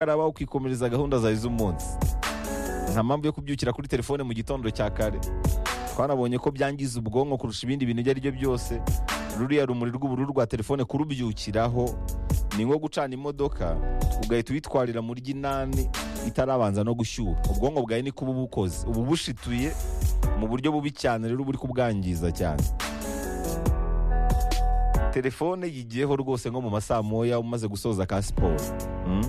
karaba ukikomereza gahunda zawe z'umunsi nta mpamvu yo kubyukira kuri telefone mu gitondo cya kare twanabonye ko byangiza ubwonko kurusha ibindi bintu ibyo ari byo byose ruriya rumuri rw'ubururu rwa telefone kurubyukiraho ni nko gucana imodoka ugahita uyitwarira mu ry'inani itarabanza no gushyuha ubwonko bwawe niko uba ubukoze uba ubushituye mu buryo bubi cyane rero uba uri kubwangiza cyane telefone yigiyeho rwose nko mu masaa moya umaze gusoza ka siporo Mm?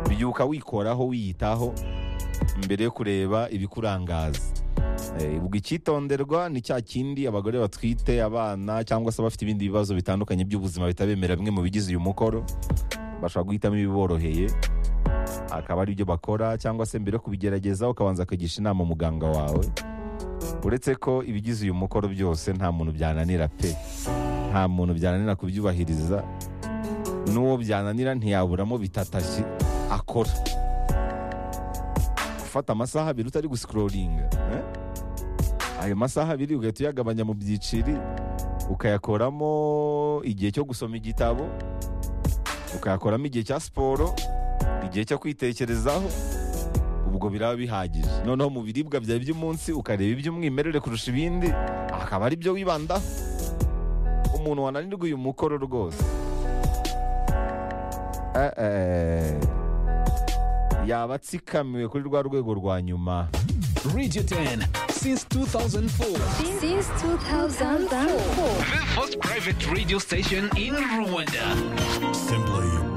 byuka wikoraho wiyitaho mbere yo kureba ibikurangaza Eh, ubwo icyitonderwa ni cya kindi abagore batwite abana cyangwa se abafite ibindi bibazo bitandukanye by'ubuzima bitabemera bimwe mu bigize uyu mukoro bashobora guhitamo ibiboroheye akaba ari byo bakora cyangwa se mbere yo kubigerageza ukabanza kugisha inama umuganga wawe uretse ko ibigize uyu mukoro byose nta muntu byananira pe nta muntu byananira kubyubahiriza n'uwo byananira ntiyaburamo bitatashye akora gufata amasaha abiri utari gusikororinga eh? ayo masaha abiri ugahita uyagabanya mu byiciri ukayakoramo igihe cyo gusoma igitabo ukayakoramo igihe cya siporo igihe cyo kwitekerezaho ubwo biraba bihagije noneho mu biribwa byawe by'umunsi ukareba iby'umwimerere kurusha ibindi akaba ari byo wibandaho umuntu wananirwa uyu mukoro rwose Eh, eh. yaba atsikamiwe kuri rwa rwego rwa nyuma Radio 10 since 2004. Since 2004. The first private radio station in Rwanda. Simply